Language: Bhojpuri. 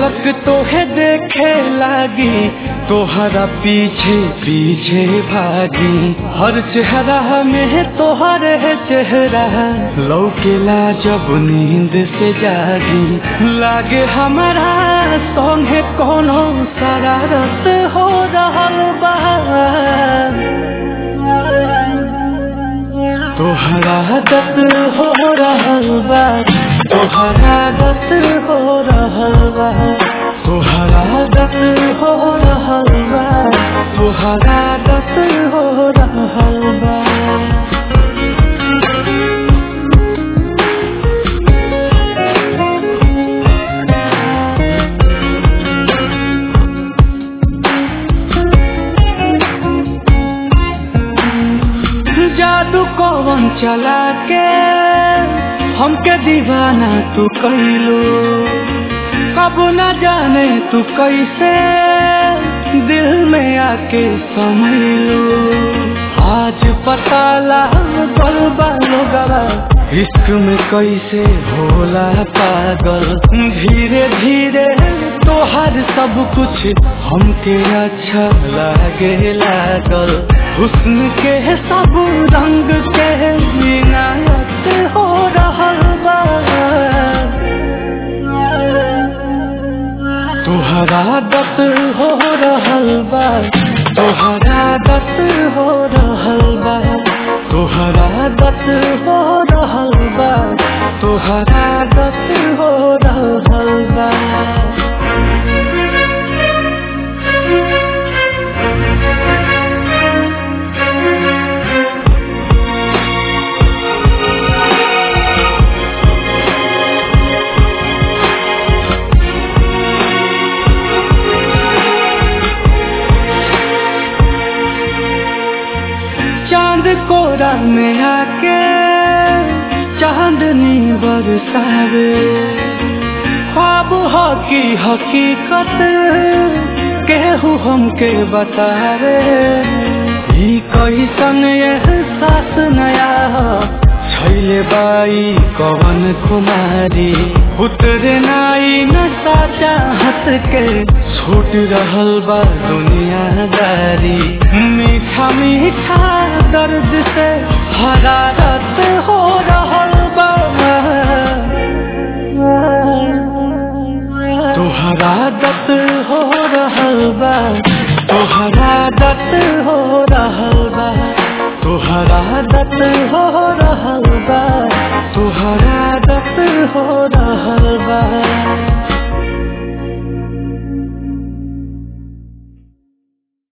पलक तोहे देखे लागी तोहरा पीछे पीछे भागी हर चेहरा में तोहर है चेहरा लौकेला जब नींद से जागी लागे हमारा संगे कोनो शरारत हो रहल बा तोहरा दत हो रहल बा तोहरा दत हो रहल बा तोहरा दत हो रहल बा तोहरा दत हो रहल बा जादू कौन चला के हमके दीवाना तू कैलू कब न जाने तू कैसे दिल में आके समैलू आज पता लागल लोगवा इश्क में कैसे होला पागल धीरे धीरे तोहर सब कुछ हमके अच्छा लागे लागल हुस्न के सब रंग के इनायत हो रहल बा तोहरा दत हो रहल बा तोहरा दत हो रहल बा तोहरा दत हो रहल बा तोहरा दत हो रहल बा चांद कोरा में आके चांदनी बरसावे ख्वाब हो की हकीकत केहू हमके बतावे ई कैसन एहसास नया छैले बाई कवन कुमारी उतरे नाई नशा चाहत के छूट रहल बा दुनियादारी मीठा मीठा दर्द से हरारत हो रहल बा तोहरा दत हो रहल बा तोहरा दत हो रहल बा तोहरा दत हो रहल बा तोहरा दत हो रहल बा